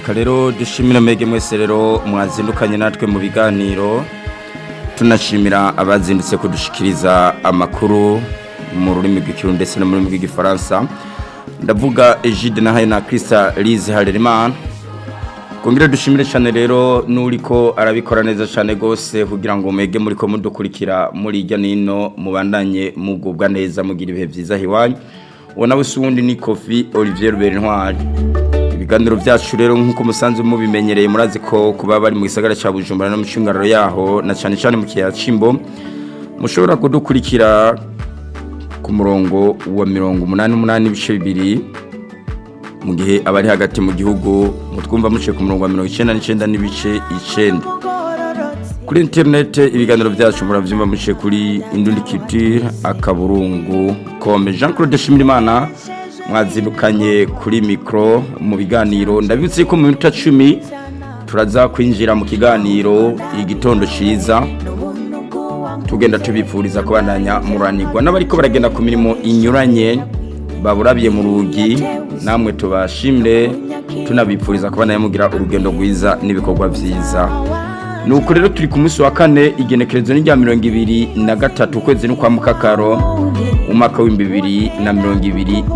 reka rero dushimire mwege mwese rero mwazindukanye natwe mu biganiro tunashimira abazindutse kudushikiriza amakuru mu rurimi rw'ikirundi ndetse no mu rurimi rw'igifaransa ndavuga Egide na Hayna Krista Lize Harerimana Kongera dushimire cyane rero nuriko arabikora neza cyane gose kugira ngo mege muri ko mudukurikira muri irya nino mubandanye mugubwa neza mugira ibihe byiza hiwanyu wona busundi ni Kofi Olivier Berintwari ibiganiro byacu rero nkuko musanzwe mubimenyereye murazi ko kuba bari mu gisagara ca Bujumbura no mu cungararo yaho na cyane cyane mu kiya Cimbo mushobora kudukurikira ku murongo wa 188 ibice bibiri mu gihe abari hagati mu gihugu mutwumva muciye ku murongo wa 99 n'ibice 9 kuri internet ibiganiro byacu muravyumva muciye kuri Indundi Culture akaburungu comme Jean Claude Shimirimana mwazindukanye kuri micro mu biganiro ndabibutse ko mu minota 10 turaza kwinjira mu kiganiro igitondo ciza tugenda tubipfuriza kubandanya muranirwa n'abariko baragenda ku mirimo inyuranye baburabiye mu rugi namwe tubashimire tunabipfuriza kubandanya mugira urugendo rwiza n'ibikorwa vyiza nuko rero turi ku munsi wa kane igenekerezo n'irya mirongo ibiri na gatatu ukwezi n'ukwa mukakaro umwaka w'ibihumbi bibiri na mirongo ibiri